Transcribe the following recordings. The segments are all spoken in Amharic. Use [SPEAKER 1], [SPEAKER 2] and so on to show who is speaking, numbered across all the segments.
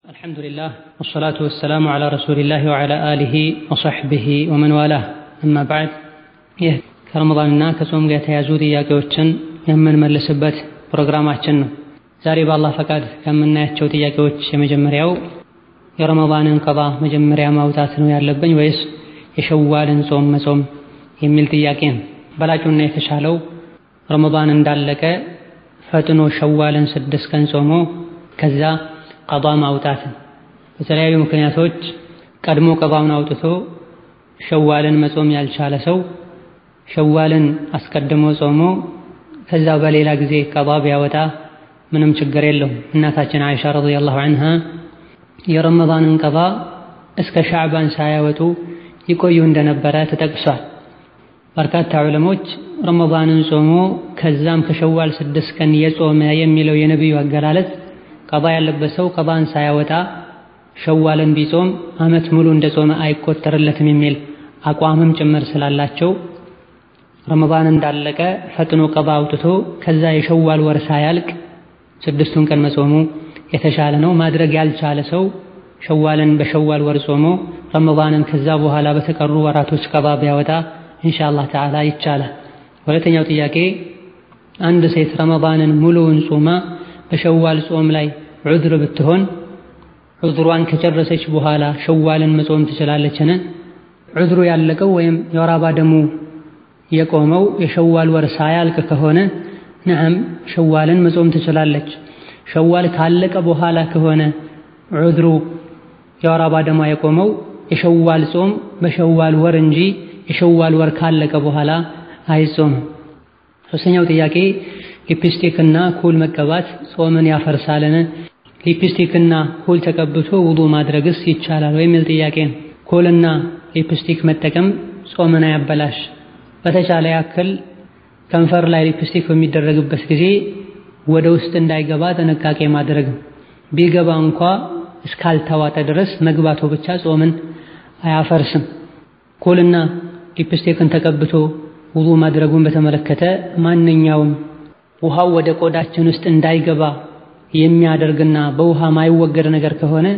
[SPEAKER 1] الحمد لله والصلاة والسلام على رسول الله وعلى آله وصحبه ومن والاه أما بعد ይህ ከረመዳንና ከጾም ጋር የተያዙ ጥያቄዎችን የምንመልስበት ፕሮግራማችን ነው። ዛሬ በአላህ ፈቃድ ከምናያቸው ጥያቄዎች የመጀመሪያው የረመዳንን ቀባ መጀመሪያ ማውጣት ነው ያለብኝ ወይስ የሸዋልን ጾም መጾም የሚል ጥያቄ ነው። በላጩና የተሻለው ረመዳን እንዳለቀ ፈጥኖ ሸዋልን ስድስት ቀን ጾሞ ከዛ ቀባ ማውጣት። በተለያዩ ምክንያቶች ቀድሞ ቀባውን አውጥቶ ሸዋልን መጾም ያልቻለ ሰው ሸዋልን አስቀድሞ ጾሞ ከዛ በሌላ ጊዜ ቀባ ቢያወጣ ምንም ችግር የለውም። እናታችን አይሻ ረዲየላሁ ዐንሃ የረመዳንን ቀባ እስከ ሻዕባን ሳያወጡ ይቆዩ እንደነበረ ተጠቅሷል። በርካታ ዑለሞች ረመዳንን ጾሞ ከዛም ከሸዋል ስድስት ቀን የጾመ የሚለው የነቢዩ አገላለጽ ቀባ ያለበት ሰው ቀባን ሳያወጣ ሸዋልን ቢጾም ዓመት ሙሉ እንደ ጾመ አይቆጠርለትም የሚል አቋምም ጭምር ስላላቸው ረመዳን እንዳለቀ ፈጥኖ ቀባ አውጥቶ ከዛ የሸዋል ወር ሳያልቅ ስድስቱን ቀን መጾሙ የተሻለ ነው። ማድረግ ያልቻለ ሰው ሸዋልን በሸዋል ወር ጾሞ ረመዳንን ከዛ በኋላ በተቀሩ ወራቶች ቀባ ቢያወጣ ኢንሻአላህ ተዓላ ይቻላል። ሁለተኛው ጥያቄ አንድ ሴት ረመዳንን ሙሉውን ጾማ በሸዋል ጾም ላይ ዑድር ብትሆን ዑድሯን ከጨረሰች በኋላ ሸዋልን መጾም ትችላለችን? ዑድሩ ያለቀው ወይም የወር አበባ ደሙ የቆመው የሸዋል ወር ሳያልቅ ከሆነ ነዓም ሸዋልን መጾም ትችላለች። ሸዋል ካለቀ በኋላ ከሆነ ዑድሩ የወር አበባ ደሟ የቆመው የሸዋል ጾም በሸዋል ወር እንጂ የሸዋል ወር ካለቀ በኋላ አይጾምም። ሶስተኛው ጥያቄ ሊፕስቲክና ኩል መቀባት ጾምን ያፈርሳልን? ሊፕስቲክና ኩል ተቀብቶ ውዱ ማድረግስ ይቻላል ወይ የሚል ጥያቄ ነው። ኩልና ሊፕስቲክ መጠቀም ጾምን አያበላሽ። በተቻለ ያክል ከንፈር ላይ ሊፕስቲክ በሚደረግበት ጊዜ ወደ ውስጥ እንዳይገባ ጥንቃቄ ማድረግ ቢገባ እንኳ እስካልተዋጠ ድረስ መግባቱ ብቻ ጾምን አያፈርስም። ኩልና ሊፕስቲክን ተቀብቶ ውዱ ማድረጉን በተመለከተ ማንኛውም ውሃው ወደ ቆዳችን ውስጥ እንዳይገባ የሚያደርግና በውሃ ማይወገድ ነገር ከሆነ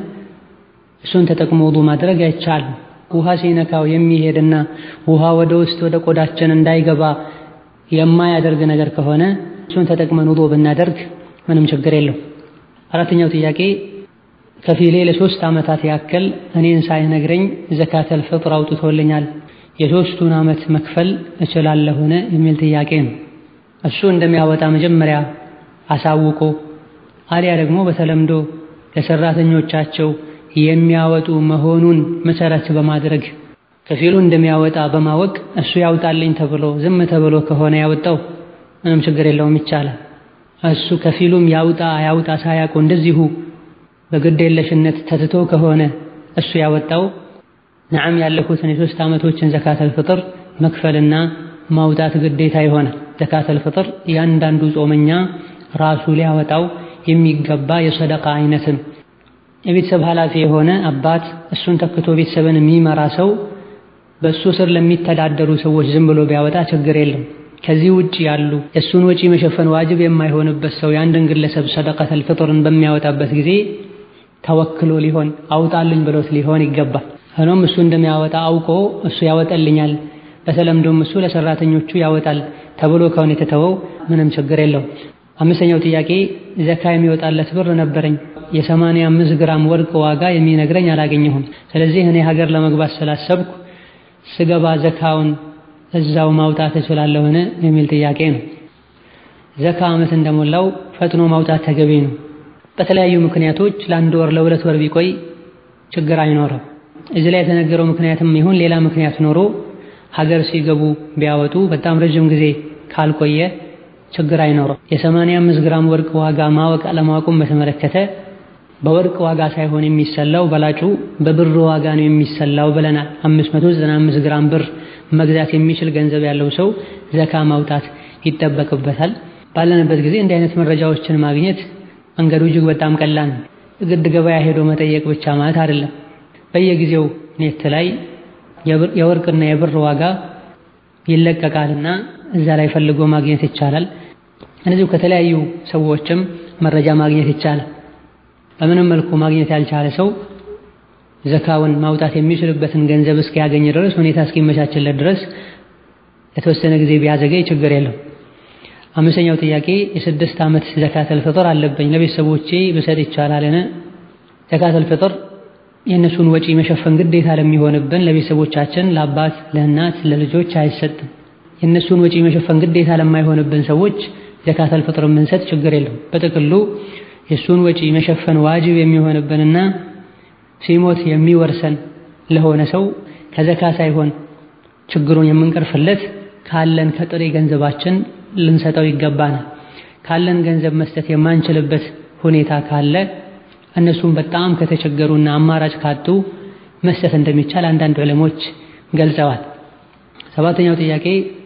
[SPEAKER 1] እሱን ተጠቅሞ ውዱ ማድረግ አይቻልም። ውሃ ሲነካው የሚሄድና ውሃ ወደ ውስጥ ወደ ቆዳችን እንዳይገባ የማያደርግ ነገር ከሆነ እሱን ተጠቅመን ውዱ ብናደርግ ምንም ችግር የለው። አራተኛው ጥያቄ ከፊሌ ለሶስት ዓመታት ያክል እኔን ሳይነግረኝ ዘካተል ፍጥር አውጥቶልኛል የሶስቱን ዓመት መክፈል እችላለሁን የሚል ጥያቄ ነው። እሱ እንደሚያወጣ መጀመሪያ አሳውቆ አሊያ ደግሞ በተለምዶ ለሰራተኞቻቸው የሚያወጡ መሆኑን መሰረት በማድረግ ከፊሉ እንደሚያወጣ በማወቅ እሱ ያውጣልኝ ተብሎ ዝም ተብሎ ከሆነ ያወጣው ምንም ችግር የለውም ይቻላል። እሱ ከፊሉም ያውጣ ያውጣ ሳያውቁ እንደዚሁ በግዴለሽነት ተትቶ ከሆነ እሱ ያወጣው ነዓም ያለፉትን የሶስት ዓመቶችን ዘካተል ፍጥር መክፈልና ማውጣት ግዴታ ይሆናል። ዘካተል ፍጥር እያንዳንዱ ጾመኛ ራሱ ሊያወጣው የሚገባ የሰደቃ አይነትም። የቤተሰብ ኃላፊ የሆነ አባት እሱን ተክቶ ቤተሰብን የሚመራ ሰው በእሱ ስር ለሚተዳደሩ ሰዎች ዝም ብሎ ቢያወጣ ችግር የለም። ከዚህ ውጭ ያሉ የእሱን ወጪ መሸፈን ዋጅብ የማይሆንበት ሰው የአንድን ግለሰብ ሰደቃተል ፍጥርን በሚያወጣበት ጊዜ ተወክሎ ሊሆን አውጣልኝ ብሎት ሊሆን ይገባል። ሆኖም እሱ እንደሚያወጣ አውቆ እሱ ያወጣልኛል፣ በተለምዶም እሱ ለሰራተኞቹ ያወጣል ተብሎ ከሆነ የተተወው ምንም ችግር የለው። አምስተኛው ጥያቄ ዘካ የሚወጣለት ብር ነበረኝ የሰማንያ አምስት ግራም ወርቅ ዋጋ የሚነግረኝ አላገኘሁም። ስለዚህ እኔ ሀገር ለመግባት ስላሰብኩ ስገባ ዘካውን እዛው ማውጣት እችላለሁን የሚል ጥያቄ ነው። ዘካ ዓመት እንደሞላው ፈጥኖ ማውጣት ተገቢ ነው። በተለያዩ ምክንያቶች ለአንድ ወር ለሁለት ወር ቢቆይ ችግር አይኖርም። እዚህ ላይ የተነገረው ምክንያትም ይሁን ሌላ ምክንያት ኖሮ ሀገር ሲገቡ ቢያወጡ በጣም ረጅም ጊዜ ካልቆየ ችግር አይኖረው። የሰማንያ አምስት ግራም ወርቅ ዋጋ ማወቅ አለማወቁን በተመለከተ በወርቅ ዋጋ ሳይሆን የሚሰላው በላጩ በብር ዋጋ ነው የሚሰላው ብለናል። 595 ግራም ብር መግዛት የሚችል ገንዘብ ያለው ሰው ዘካ ማውጣት ይጠበቅበታል። ባለንበት ጊዜ እንዲህ አይነት መረጃዎችን ማግኘት መንገዱ እጅግ በጣም ቀላል ነው። ግድ ገበያ ሄዶ መጠየቅ ብቻ ማለት አይደለም። በየጊዜው ኔት ላይ የወርቅና የብር ዋጋ ይለቀቃልና እዛ ላይ ፈልጎ ማግኘት ይቻላል። እነዚሁ ከተለያዩ ሰዎችም መረጃ ማግኘት ይቻላል። በምንም መልኩ ማግኘት ያልቻለ ሰው ዘካውን ማውጣት የሚችልበትን ገንዘብ እስኪያገኝ ድረስ ሁኔታ እስኪመቻችለት ድረስ የተወሰነ ጊዜ ቢያዘገይ ችግር የለው። አምስተኛው ጥያቄ የስድስት ዓመት ዘካተል ፍጥር አለብኝ ለቤተሰቦቼ ብሰጥ ይቻላልን? ዘካተል ፍጥር የእነሱን ወጪ መሸፈን ግዴታ ለሚሆንብን ለቤተሰቦቻችን፣ ለአባት፣ ለእናት፣ ለልጆች አይሰጥም። የእነሱን ወጪ መሸፈን ግዴታ ለማይሆንብን ሰዎች ዘካተል ፍጥር የምንሰጥ ችግር የለም። በጥቅሉ የእሱን ወጪ መሸፈን ዋጅብ የሚሆንብንና ሲሞት የሚወርሰን ለሆነ ሰው ከዘካ ሳይሆን ችግሩን የምንቀርፍለት ካለን ከጥሬ ገንዘባችን ልንሰጠው ይገባናል። ካለን ገንዘብ መስጠት የማንችልበት ሁኔታ ካለ እነሱም በጣም ከተቸገሩና አማራጭ ካጡ መስጠት እንደሚቻል አንዳንድ ዕለሞች ገልጸዋል። ሰባተኛው ጥያቄ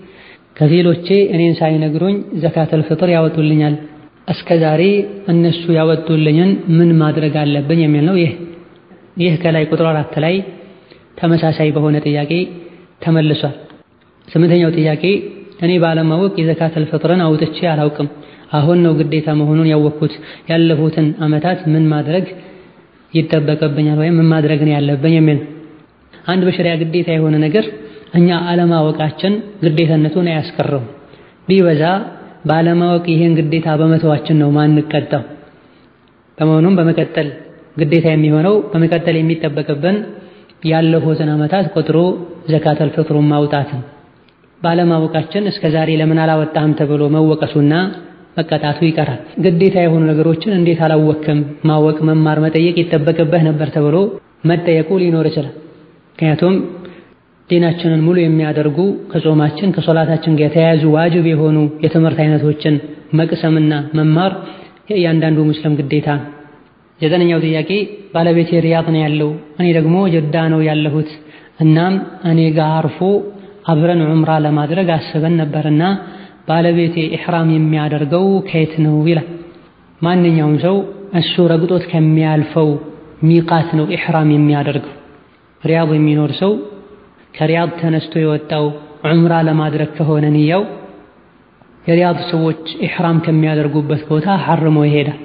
[SPEAKER 1] ከፊሎቼ እኔን ሳይነግሩኝ ዘካተል ፍጥር ያወጡልኛል። እስከ ዛሬ እነሱ ያወጡልኝን ምን ማድረግ አለብኝ የሚል ነው። ይህ ይህ ከላይ ቁጥር አራት ላይ ተመሳሳይ በሆነ ጥያቄ ተመልሷል። ስምንተኛው ጥያቄ እኔ ባለማወቅ የዘካተል ፍጥርን አውጥቼ አላውቅም። አሁን ነው ግዴታ መሆኑን ያወቅኩት። ያለፉትን ዓመታት ምን ማድረግ ይጠበቅብኛል ወይም ምን ማድረግ ነው ያለብኝ የሚል አንድ በሸሪያ ግዴታ የሆነ ነገር እኛ አለማወቃችን ግዴታነቱን አያስቀረውም። ቢበዛ ባለማወቅ ይሄን ግዴታ በመተዋችን ነው ማንቀጣው። በመሆኑም በመቀጠል ግዴታ የሚሆነው በመቀጠል የሚጠበቅብን ያለፉትን ዓመታት ቆጥሮ ዘካተል ፍጥሩን ማውጣትን ባለማወቃችን እስከ ዛሬ ለምን አላወጣህም ተብሎ መወቀሱና መቀጣቱ ይቀራል። ግዴታ የሆኑ ነገሮችን እንዴት አላወቅም? ማወቅ፣ መማር፣ መጠየቅ ይጠበቅብህ ነበር ተብሎ መጠየቁ ሊኖር ይችላል። ምክንያቱም ዲናችንን ሙሉ የሚያደርጉ ከጾማችን ከሶላታችን ጋር የተያያዙ ዋጅብ የሆኑ የትምህርት አይነቶችን መቅሰምና መማር የእያንዳንዱ ሙስሊም ግዴታ ነው። ዘጠነኛው ጥያቄ ባለቤቴ ሪያድ ነው ያለው፣ እኔ ደግሞ ጀዳ ነው ያለሁት። እናም እኔ ጋር አርፎ አብረን ዑምራ ለማድረግ አስበን ነበርና ባለቤቴ ኢሕራም የሚያደርገው ከየት ነው ይላል። ማንኛውም ሰው እሱ ረግጦት ከሚያልፈው ሚቃት ነው ኢሕራም የሚያደርገው። ሪያድ የሚኖር ሰው ከሪያድ ተነስቶ የወጣው ዑምራ ለማድረግ ከሆነ ንያው የሪያድ ሰዎች ኢሕራም ከሚያደርጉበት ቦታ ሐርሞ ይሄዳል።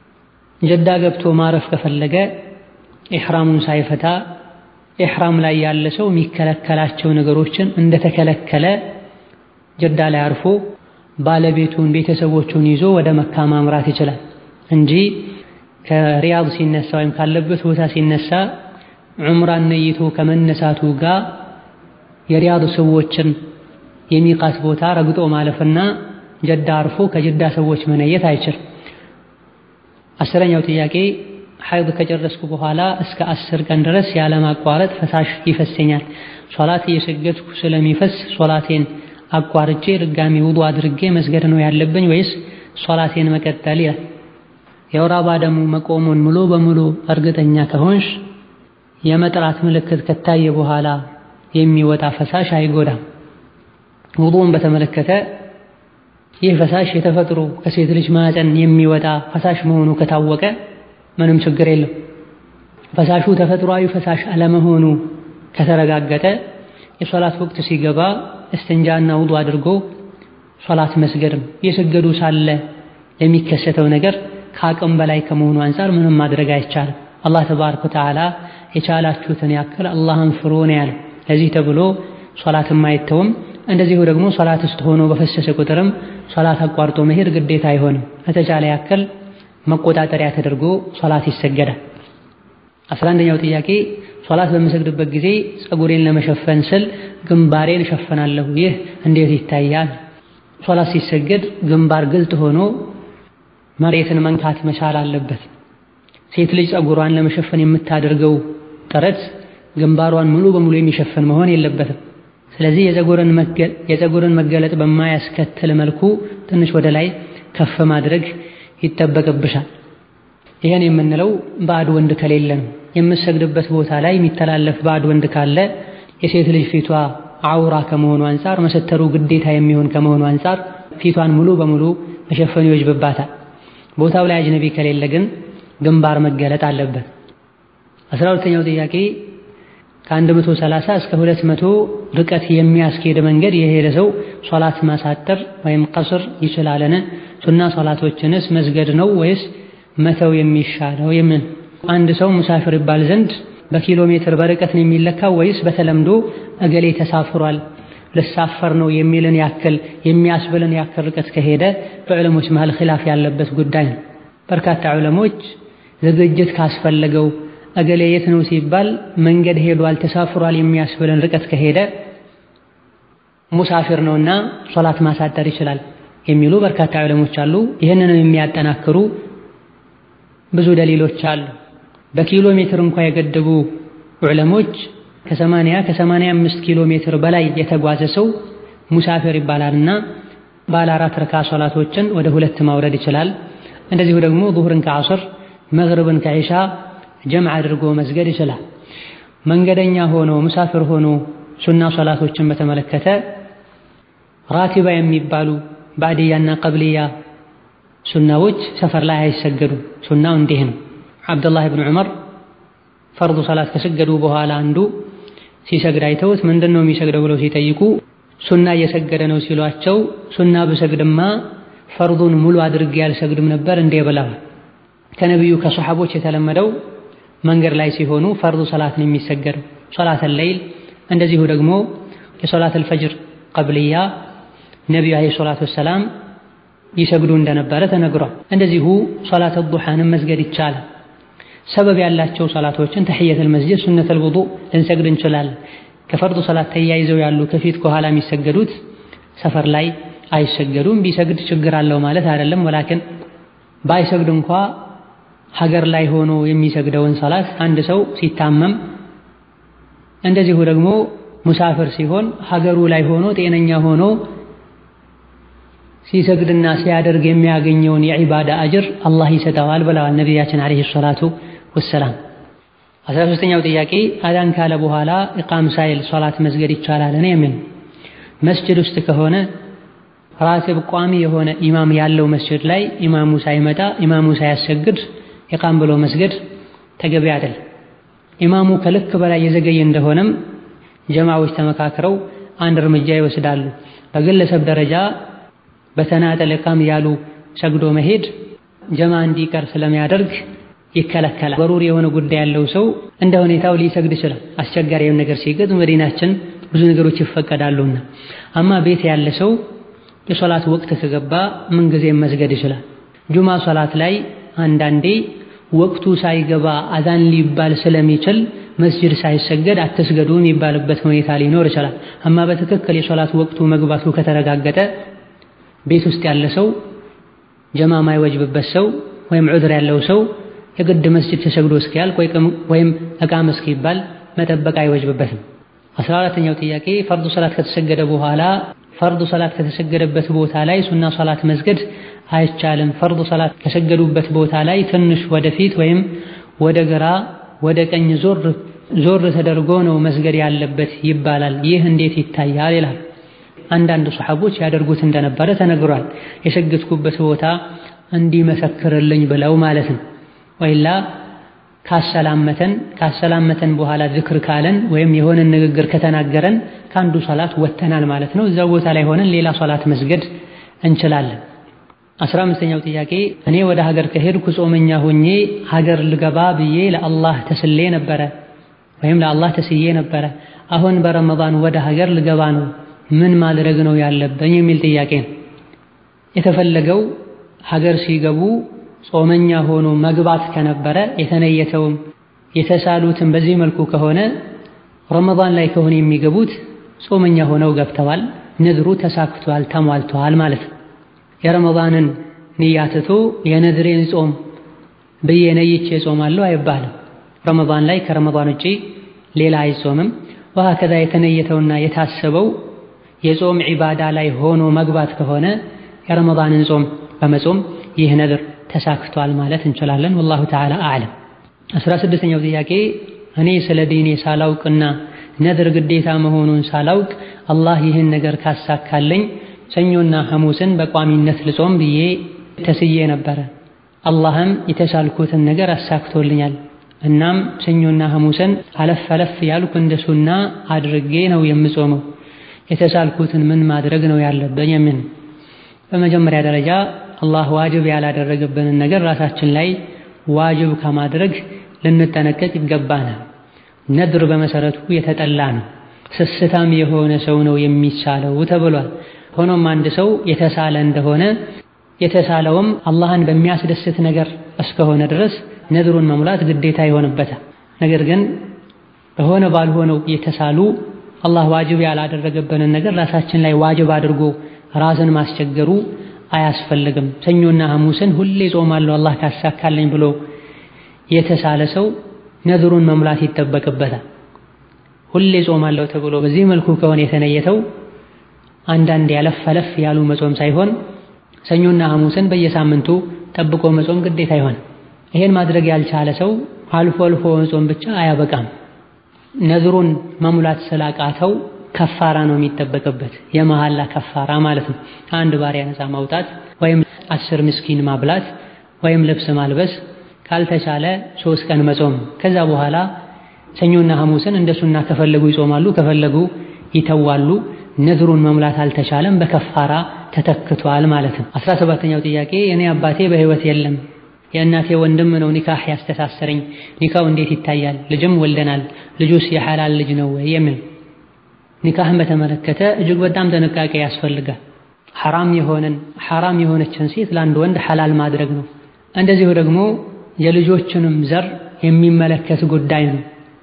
[SPEAKER 1] ጀዳ ገብቶ ማረፍ ከፈለገ ኢሕራሙን ሳይፈታ ኢሕራም ላይ ያለ ሰው የሚከለከላቸው ነገሮችን እንደተከለከለ ጀዳ ላይ አርፎ ባለቤቱን ቤተሰቦቹን ይዞ ወደ መካ ማምራት ይችላል እንጂ ከሪያድ ሲነሳ ወይም ካለበት ቦታ ሲነሳ ዑምራን ነይቶ ከመነሳቱ ጋር የሪያድ ሰዎችን የሚቃት ቦታ ረግጦ ማለፍና ጀዳ አርፎ ከጀዳ ሰዎች መነየት አይችልም። አስረኛው ጥያቄ ሐይድ ከጨረስኩ በኋላ እስከ አስር ቀን ድረስ ያለማቋረጥ ፈሳሽ ይፈሰኛል። ሶላት እየሰገድኩ ስለሚፈስ ሶላቴን አቋርጬ ድጋሚ ውዱ አድርጌ መስገድ ነው ያለብኝ ወይስ ሶላቴን መቀጠል ይላል። የወር አበባ ደሙ መቆሙን ሙሉ በሙሉ እርግጠኛ ከሆንሽ የመጥራት ምልክት ከታየ በኋላ የሚወጣ ፈሳሽ አይጎዳም። ውዱን በተመለከተ ይህ ፈሳሽ የተፈጥሮ ከሴት ልጅ ማዕፀን የሚወጣ ፈሳሽ መሆኑ ከታወቀ ምንም ችግር የለም። ፈሳሹ ተፈጥሯዊ ፈሳሽ አለመሆኑ ከተረጋገጠ የሶላት ወቅት ሲገባ እስትንጃና ውዱ አድርጎ ሶላት መስገድ ነው። የሰገዱ ሳለ የሚከሰተው ነገር ከአቅም በላይ ከመሆኑ አንፃር ምንም ማድረግ አይቻልም። አላህ ተባረከ ወተዓላ የቻላችሁትን ያክል አላህን ፍሩ ነው ያለው። ለዚህ ተብሎ ሶላትም አይተውም። እንደዚሁ ደግሞ ሶላት ውስጥ ሆኖ በፈሰሰ ቁጥርም ሶላት አቋርጦ መሄድ ግዴታ አይሆንም። ከተቻለ ያክል መቆጣጠሪያ ተደርጎ ሶላት ይሰገዳል። አስራ አንደኛው ጥያቄ ሶላት በምሰግድበት ጊዜ ፀጉሬን ለመሸፈን ስል ግንባሬን እሸፍናለሁ። ይህ እንዴት ይታያል? ሶላት ሲሰገድ ግንባር ግልጥ ሆኖ መሬትን መንካት መቻል አለበት። ሴት ልጅ ፀጉሯን ለመሸፈን የምታደርገው ጥረት ግንባሯን ሙሉ በሙሉ የሚሸፍን መሆን የለበትም። ስለዚህ የፀጉርን መገለጥ በማያስከትል መልኩ ትንሽ ወደ ላይ ከፍ ማድረግ ይጠበቅብሻል። ይህን የምንለው ባዕድ ወንድ ከሌለ ነው። የምሰግድበት ቦታ ላይ የሚተላለፍ ባዕድ ወንድ ካለ የሴት ልጅ ፊቷ አውራ ከመሆኑ አንፃር መሰተሩ ግዴታ የሚሆን ከመሆኑ አንፃር ፊቷን ሙሉ በሙሉ መሸፈኑ ይወጅብባታል። ቦታው ላይ አጅነቢ ከሌለ ግን ግንባር መገለጥ አለበት። አስራ ሁለተኛው ጥያቄ ከአንድ መቶ ሰላሳ እስከ ሁለት መቶ ርቀት የሚያስኬድ መንገድ የሄደ ሰው ሶላት ማሳጠር ወይም ቀስር ይችላልን? ሱና ሶላቶችንስ መስገድ ነው ወይስ መተው የሚሻለው? የምን አንድ ሰው ሙሳፊር ይባል ዘንድ በኪሎ ሜትር በርቀት ነው የሚለካው ወይስ በተለምዶ እገሌ ተሳፍሯል ልሳፈር ነው የሚልን ያክል የሚያስብልን ያክል ርቀት ከሄደ በዕለሞች መሃል ኺላፍ ያለበት ጉዳይ ነው። በርካታ ዕለሞች ዝግጅት ካስፈለገው እገሌ የት ነው ሲባል መንገድ ሄዷል ተሳፍሯል የሚያስብልን ርቀት ከሄደ ሙሳፊር ነውና ሶላት ማሳደር ይችላል የሚሉ በርካታ ዕለሞች አሉ። ይህንንም የሚያጠናክሩ ብዙ ደሊሎች አሉ። በኪሎ ሜትር እንኳ የገደቡ ዑለሞች ከሰማንያ ከሰማንያ አምስት ኪሎ ሜትር በላይ የተጓዘ ሰው ሙሳፊር ይባላልና ባለ አራት ረካ ሶላቶችን ወደ ሁለት ማውረድ ይችላል። እንደዚሁ ደግሞ ዙህርን ከዐስር መግሪብን ከዒሻ ጀምዕ አድርጎ መስገድ ይችላል። መንገደኛ ሆኖ ሙሳፊር ሆኖ ሱና ሶላቶችን በተመለከተ ራቲባ የሚባሉ ባዕድያና ቀብልያ ሱናዎች ሰፈር ላይ አይሰገዱም። ሱናው እንዲህ ነው። ዓብዱላህ ብን ዑመር ፈርዱ ሰላት ከሰገዱ በኋላ አንዱ ሲሰግድ አይተውት ምንድን ነው የሚሰግደው ብለው ሲጠይቁ ሱና እየሰገደ ነው ሲሏቸው ሱና ብሰግድማ ፈርዱን ሙሉ አድርጌ አልሰግድም ነበር እንዴ ብለዋል። ከነቢዩ ከሰሓቦች የተለመደው መንገድ ላይ ሲሆኑ ፈርዱ ሰላት ነው የሚሰገደው። ሶላተል ለይል እንደዚሁ ደግሞ የሶላተል ፈጅር ቀብልያ ነቢዩ ዓለይሂ ሰላቱ ወሰላም ይሰግዱ እንደነበረ ተነግሯል። እንደዚሁ ሶላተ ዱሓንም መስገድ ይቻላል። ሰበብ ያላቸው ሰላቶችን ተሕየተል መስጂድ፣ ሱነተል ውዱእ ልንሰግድ እንችላለን። ከፈርዱ ሰላት ተያይዘው ያሉ ከፊት ከኋላ የሚሰገዱት ሰፈር ላይ አይሰገዱም። ቢሰግድ ችግር አለው ማለት አይደለም። ወላኪን ባይሰግድ እንኳ ሀገር ላይ ሆኖ የሚሰግደውን ሰላት አንድ ሰው ሲታመም እንደዚሁ ደግሞ ሙሳፍር ሲሆን ሀገሩ ላይ ሆኖ ጤነኛ ሆኖ ሲሰግድና ሲያደርግ የሚያገኘውን የዒባዳ አጅር አላህ ይሰጠዋል ብለዋል ነቢያችን ዓለይሂ ሰላቱ ወሰላም። አስራ ሦስተኛው ጥያቄ አዳን ካለ በኋላ ኢቃም ሳይል ሶላት መስገድ ይቻላልን? የሚል መስጅድ ውስጥ ከሆነ ራቲብ ቋሚ የሆነ ኢማም ያለው መስጅድ ላይ ኢማሙ ሳይመጣ ኢማሙ ሳያሰግድ ኢቃም ብሎ መስገድ ተገቢ አይደል። ኢማሙ ከልክ በላይ የዘገየ እንደሆነም ጀማዎች ተመካክረው አንድ እርምጃ ይወስዳሉ። በግለሰብ ደረጃ በተናጠል ኢቃም ያሉ ሰግዶ መሄድ ጀማ እንዲቀር ስለሚያደርግ ይከለከላል። በሩር የሆነ ጉዳይ ያለው ሰው እንደ ሁኔታው ሊሰግድ ይችላል። አስቸጋሪውን ነገር ሲገጥ መዲናችን ብዙ ነገሮች ይፈቀዳሉና፣ አማ ቤት ያለ ሰው የሶላት ወቅት ከገባ ምንጊዜም መስገድ ይችላል። ጁማ ሶላት ላይ አንዳንዴ ወቅቱ ሳይገባ አዛን ሊባል ስለሚችል መስጅድ ሳይሰገድ አትስገዱ የሚባልበት ሁኔታ ሊኖር ይችላል። አማ በትክክል የሶላት ወቅቱ መግባቱ ከተረጋገጠ ቤት ውስጥ ያለ ሰው ጀማ ማይወጅብበት ሰው ወይም ዑድር ያለው ሰው የግድ መስጅድ ተሰግዶ እስኪያልቅ ወይም እቃም እስኪባል መጠበቅ አይወጅብበትም። አስራ አራተኛው ጥያቄ ፈርዱ ሰላት ከተሰገደ በኋላ ፈርዱ ሰላት ከተሰገደበት ቦታ ላይ ሱና ሰላት መስገድ አይቻልም። ፈርዱ ሰላት ከሰገዱበት ቦታ ላይ ትንሽ ወደፊት ወይም ወደ ግራ ወደ ቀኝ ዞር ዞር ተደርጎ ነው መስገድ ያለበት ይባላል። ይህ እንዴት ይታያል? ይላል። አንዳንድ ሰሐቦች ያደርጉት እንደነበረ ተነግሯል። የሰገድኩበት ቦታ እንዲመሰክርልኝ ብለው ማለት ነው። ወይላ ካሰላመተን ካሰላመተን በኋላ ዝክር ካለን ወይም የሆነ ንግግር ከተናገረን ከአንዱ ሶላት ወጥተናል ማለት ነው። እዛው ቦታ ላይ ሆነን ሌላ ሶላት መስገድ እንችላለን። አስራ አምስተኛው ጥያቄ እኔ ወደ ሀገር ከሄድኩ ጾመኛ ሆኜ ሀገር ልገባ ብዬ ለአላህ ተስሌ ነበረ ወይም ለአላህ ተስዬ ነበረ። አሁን በረመዳን ወደ ሀገር ልገባ ነው፣ ምን ማድረግ ነው ያለብኝ የሚል ጥያቄ ነው። የተፈለገው ሀገር ሲገቡ ጾመኛ ሆኖ መግባት ከነበረ የተነየተውም የተሳሉትም በዚህ መልኩ ከሆነ ረመዳን ላይ ከሆነ የሚገቡት ጾመኛ ሆነው ገብተዋል፣ ንድሩ ተሳክቷል፣ ተሟልተዋል ማለት ነው። የረመዳንን ንያ ትቶ የነድሬን ጾም ብዬ ነይቼ ጾማለሁ አይባልም። ረመዳን ላይ ከረመዳን ውጪ ሌላ አይጾምም። ወሀከዛ የተነየተውና የታሰበው የጾም ዒባዳ ላይ ሆኖ መግባት ከሆነ የረመዳንን ጾም በመጾም ይህ ነድር ተሳክቷል ማለት እንችላለን። ወላሁ ተዓላ አዕለም። አስራ ስድስተኛው ጥያቄ እኔ ስለ ዲኔ ሳላውቅና ነድር ግዴታ መሆኑን ሳላውቅ አላህ ይህን ነገር ካሳካለኝ ሰኞና ሐሙስን በቋሚነት ልጾም ብዬ ተስዬ ነበረ። አላህም የተሳልኩትን ነገር አሳክቶልኛል። እናም ሰኞና ሐሙስን አለፍ አለፍ ያልኩ እንደ ሱና አድርጌ ነው የምጾመው። የተሳልኩትን ምን ማድረግ ነው ያለብኝ? የምን በመጀመሪያ ደረጃ አላህ ዋጅብ ያላደረገብንን ነገር ራሳችን ላይ ዋጅብ ከማድረግ ልንጠነቀቅ ይገባናል። ነድር በመሰረቱ የተጠላ ነው። ስስታም የሆነ ሰው ነው የሚሳለው ተብሏል። ሆኖም አንድ ሰው የተሳለ እንደሆነ የተሳለውም አላህን በሚያስደስት ነገር እስከሆነ ድረስ ነድሩን መሙላት ግዴታ ይሆንበታል። ነገር ግን በሆነ ባልሆነው የተሳሉ አላህ ዋጅብ ያላደረገብንን ነገር ራሳችን ላይ ዋጅብ አድርጎ ራስን ማስቸገሩ አያስፈልግም። ሰኞና ሐሙስን ሁሌ ጾማለሁ አላህ ካሳካለኝ ብሎ የተሳለ ሰው ነድሩን መሙላት ይጠበቅበታል። ሁሌ ጾማለሁ ተብሎ በዚህ መልኩ ከሆነ የተነየተው አንዳንድ ያለፍ አለፍ ያሉ መጾም ሳይሆን ሰኞና ሐሙስን በየሳምንቱ ጠብቆ መጾም ግዴታ ይሆን። ይሄን ማድረግ ያልቻለ ሰው አልፎ አልፎ መጾም ብቻ አያበቃም። ነድሩን መሙላት ስላቃተው ከፋራ ነው የሚጠበቅበት፣ የመሐላ ከፋራ ማለት ነው። አንድ ባሪያ ነፃ ማውጣት ወይም አስር ምስኪን ማብላት ወይም ልብስ ማልበስ ካልተቻለ ሶስት ቀን መጾም። ከዛ በኋላ ሰኞና ሐሙስን እንደሱና ከፈለጉ ይጾማሉ፣ ከፈለጉ ይተዋሉ። ነድሩን መሙላት አልተቻለም፣ በከፋራ ተተክቷል ማለት ነው። አስራ ሰባተኛው ጥያቄ እኔ አባቴ በሕይወት የለም የእናቴ ወንድም ነው ኒካህ ያስተሳሰረኝ። ኒካው እንዴት ይታያል? ልጅም ወልደናል። ልጁስ የሐላል ልጅ ነው ወይ የሚል ኒካህን በተመለከተ እጅግ በጣም ጥንቃቄ ያስፈልጋል። ሐራም የሆነን ሐራም የሆነችን ሴት ለአንድ ወንድ ሐላል ማድረግ ነው። እንደዚሁ ደግሞ የልጆችንም ዘር የሚመለከት ጉዳይ ነው።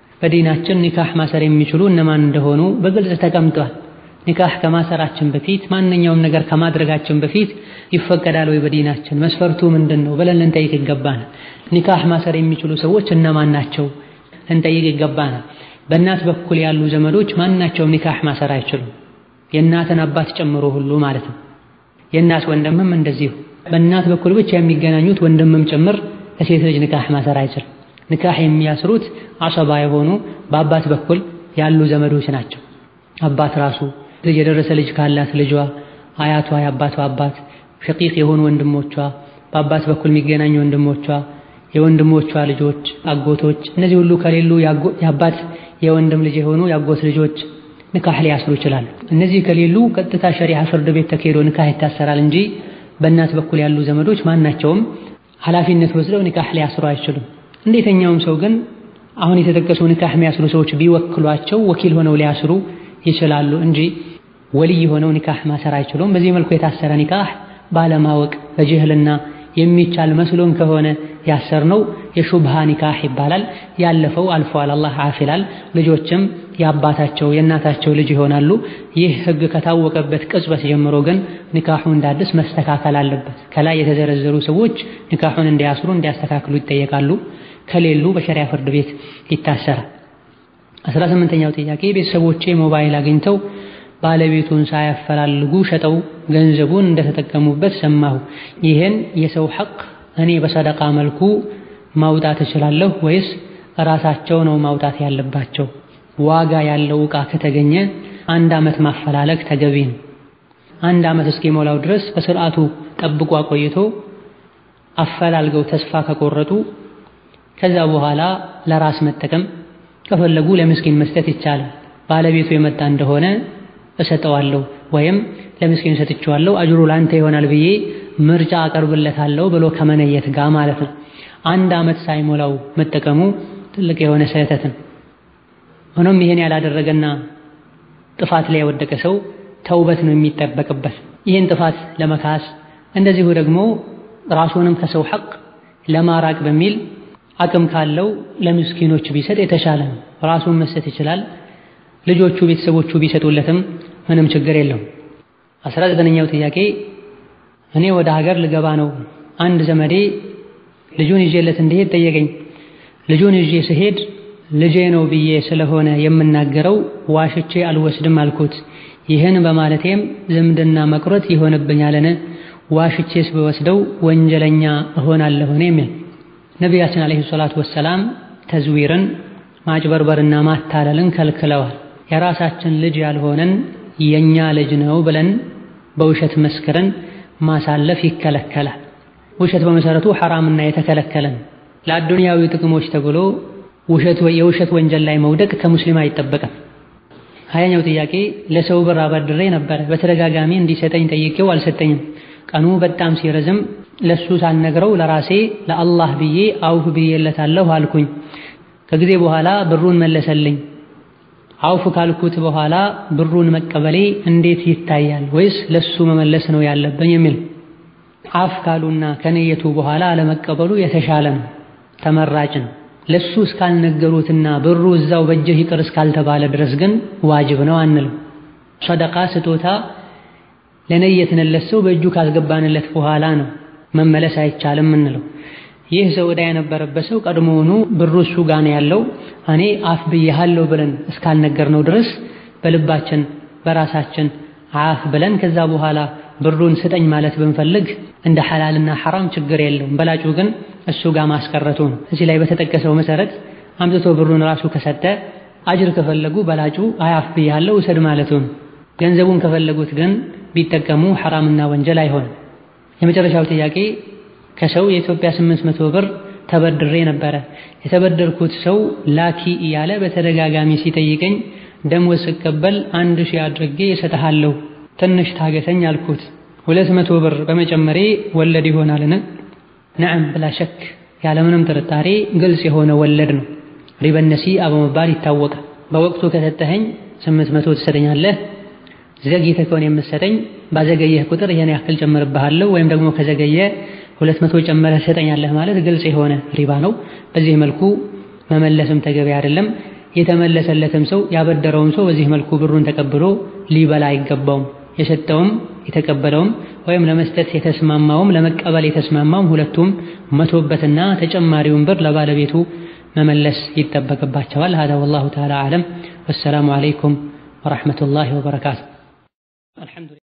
[SPEAKER 1] በዲናችን ኒካህ ማሰር የሚችሉ እነማን እንደሆኑ በግልጽ ተቀምጧል። ኒካህ ከማሰራችን በፊት ማንኛውም ነገር ከማድረጋችን በፊት ይፈቀዳል ወይ በዲናችን መስፈርቱ ምንድን ነው ብለን ልንጠይቅ ይገባናል። ኒካህ ማሰር የሚችሉ ሰዎች እነማን ናቸው ልንጠይቅ ይገባናል። በእናት በኩል ያሉ ዘመዶች ማናቸውም ኒካህ ማሰር አይችሉም፣ የእናትን አባት ጨምሮ ሁሉ ማለት ነው። የእናት ወንድምም እንደዚሁ በእናት በኩል ብቻ የሚገናኙት ወንድምም ጭምር ለሴት ልጅ ኒካህ ማሰር አይችልም። ኒካህ የሚያስሩት አሰባ የሆኑ በአባት በኩል ያሉ ዘመዶች ናቸው። አባት ራሱ ልጅ የደረሰ ልጅ ካላት ልጇ፣ አያቷ፣ የአባቷ አባት፣ ሸቂቅ የሆኑ ወንድሞቿ፣ በአባት በኩል የሚገናኙ ወንድሞቿ፣ የወንድሞቿ ልጆች፣ አጎቶች፣ እነዚህ ሁሉ ከሌሉ የአባት የወንድም ልጅ የሆኑ የአጎት ልጆች ንካህ ሊያስሩ ይችላሉ። እነዚህ ከሌሉ ቀጥታ ሸሪዓ ፍርድ ቤት ተካሂዶ ንካህ ይታሰራል እንጂ በእናት በኩል ያሉ ዘመዶች ማናቸውም ኃላፊነት ወስደው ንካህ ሊያስሩ አይችሉም። እንዴተኛውም ሰው ግን አሁን የተጠቀሱ ንካህ የሚያስሩ ሰዎች ቢወክሏቸው ወኪል ሆነው ሊያስሩ ይችላሉ እንጂ ወልይ ሆነው ኒካህ ማሰር አይችሉም። በዚህ መልኩ የታሰረ ኒካህ ባለማወቅ በጅህልና የሚቻል መስሎን ከሆነ ያሰርነው የሹብሃ ኒካህ ይባላል። ያለፈው አልፏል፣ አላህ አፊላል። ልጆችም የአባታቸው የእናታቸው ልጅ ይሆናሉ። ይህ ህግ ከታወቀበት ቅጽበት ጀምሮ ግን ኒካሑ እንዳዲስ መስተካከል አለበት። ከላይ የተዘረዘሩ ሰዎች ኒካሑን እንዲያስሩ እንዲያስተካክሉ ይጠየቃሉ። ከሌሉ በሸሪያ ፍርድ ቤት ይታሰራል። አስራ ስምንተኛው ጥያቄ ቤተሰቦቼ ሞባይል አግኝተው ባለቤቱን ሳያፈላልጉ ሸጠው ገንዘቡን እንደተጠቀሙበት ሰማሁ። ይህን የሰው ሐቅ እኔ በሰደቃ መልኩ ማውጣት እችላለሁ ወይስ ራሳቸው ነው ማውጣት ያለባቸው? ዋጋ ያለው ዕቃ ከተገኘ አንድ ዓመት ማፈላለግ ተገቢ ነው። አንድ ዓመት እስኪሞላው ድረስ በስርዓቱ ጠብቆ አቆይቶ አፈላልገው ተስፋ ከቆረጡ ከዛ በኋላ ለራስ መጠቀም ከፈለጉ ለምስኪን መስጠት ይቻላል። ባለቤቱ የመጣ እንደሆነ እሰጠዋለሁ ወይም ለምስኪን ሰጥቼዋለሁ አጅሩ ላንተ ይሆናል ብዬ ምርጫ አቀርብለታለሁ ብሎ ከመነየት ጋር ማለት ነው። አንድ ዓመት ሳይሞላው መጠቀሙ ትልቅ የሆነ ስህተት ነው። ሆኖም ይህን ያላደረገና ጥፋት ላይ የወደቀ ሰው ተውበት ነው የሚጠበቅበት ይህን ጥፋት ለመካስ እንደዚሁ ደግሞ ራሱንም ከሰው ሐቅ ለማራቅ በሚል አቅም ካለው ለምስኪኖች ቢሰጥ የተሻለ ነው። ራሱን መስጠት ይችላል። ልጆቹ ቤተሰቦቹ ቢሰጡለትም ምንም ችግር የለውም። አስራ ዘጠነኛው ጥያቄ እኔ ወደ ሀገር ልገባ ነው። አንድ ዘመዴ ልጁን ይዤለት እንዲሄድ ጠየቀኝ። ልጁን ይዤ ስሄድ ልጄ ነው ብዬ ስለሆነ የምናገረው ዋሽቼ አልወስድም አልኩት። ይህን በማለቴም ዝምድና መቁረጥ ይሆንብኛልን? ዋሽቼስ ብወስደው ወንጀለኛ እሆናለሁን? የሚል ነቢያችን ዓለይሂ ሰላቱ ወሰላም ተዝዊርን ማጭበርበርና ማታለልን ከልክለዋል። የራሳችን ልጅ ያልሆነን የኛ ልጅ ነው ብለን በውሸት መስክረን ማሳለፍ ይከለከላል። ውሸት በመሰረቱ ሐራምና የተከለከለን ለአዱንያዊ ጥቅሞች ተብሎ ውሸት የውሸት ወንጀል ላይ መውደቅ ከሙስሊም አይጠበቅም። ሀያኛው ጥያቄ ለሰው ብር አበድሬ ነበረ። በተደጋጋሚ እንዲሰጠኝ ጠይቄው አልሰጠኝም። ቀኑ በጣም ሲረዝም ለሱ ሳልነግረው ለራሴ ለአላህ ብዬ አውፍ ብዬለታለሁ አልኩኝ። ከጊዜ በኋላ ብሩን መለሰልኝ። አውፍ ካልኩት በኋላ ብሩን መቀበሌ እንዴት ይታያል? ወይስ ለሱ መመለስ ነው ያለብኝ? የሚል አፍ ካሉና ከነየቱ በኋላ አለመቀበሉ የተሻለ ነው፣ ተመራጭ ነው። ለሱ እስካልነገሩትና ብሩ እዛው በእጅህ ይቅር እስካልተባለ ድረስ ግን ዋጅብ ነው አንልም። ሰደቃ ስጦታ ለነየትንለት ሰው በእጁ ካስገባንለት በኋላ ነው መመለስ አይቻልም እንለው። ይህ ሰው ዕዳ የነበረበት ሰው ቀድሞውኑ ብሩ እሱ ጋር ነው ያለው እኔ አፍ ብያለሁ ብለን እስካልነገርነው ድረስ በልባችን በራሳችን አፍ ብለን ከዛ በኋላ ብሩን ስጠኝ ማለት ብንፈልግ እንደ ሐላልና ሐራም ችግር የለውም። በላጩ ግን እሱ ጋር ማስቀረቱ ነው። እዚህ ላይ በተጠቀሰው መሰረት አምጥቶ ብሩን ራሱ ከሰጠ አጅር ከፈለጉ በላጩ አያፍ ብያለሁ ውሰድ ማለቱ ነው። ገንዘቡን ከፈለጉት ግን ቢጠቀሙ ሐራምና ወንጀል አይሆንም። የመጨረሻው ጥያቄ ከሰው የኢትዮጵያ ስምንት መቶ ብር ተበድሬ ነበረ። የተበደርኩት ሰው ላኪ እያለ በተደጋጋሚ ሲጠይቀኝ ደሞዝ ስቀበል አንድ ሺህ አድርጌ እሰጥሃለሁ ትንሽ ታገሰኝ አልኩት። ሁለት መቶ ብር በመጨመሬ ወለድ ይሆናልን? ነዓም ብላ ሸክ ያለምንም ጥርጣሬ ግልጽ የሆነ ወለድ ነው። ሪበ ነሲአ በመባል ይታወቃል። በወቅቱ ከሰጠኸኝ ስምንት መቶ ትሰጠኛለህ ዘግይተህ ከሆነ የምትሰጠኝ ባዘገየህ ቁጥር ይሄን ያክል ጨምርብሃለሁ ወይም ደግሞ ከዘገየ ሁለት መቶ ጨምረህ ትሰጠኛለህ ማለት ግልጽ የሆነ ሪባ ነው። በዚህ መልኩ መመለስም ተገቢ አይደለም። የተመለሰለትም ሰው ያበደረውም ሰው በዚህ መልኩ ብሩን ተቀብሎ ሊበላ አይገባውም። የሰጠውም የተቀበለውም ወይም ለመስጠት የተስማማውም ለመቀበል የተስማማውም ሁለቱም መቶበትና ተጨማሪውን ብር ለባለቤቱ መመለስ ይጠበቅባቸዋል። ሀዛ ወላሁ ተዓላ አዕለም። ወሰላሙ ዓለይኩም ወረሕመቱላሂ ወበረካቱ።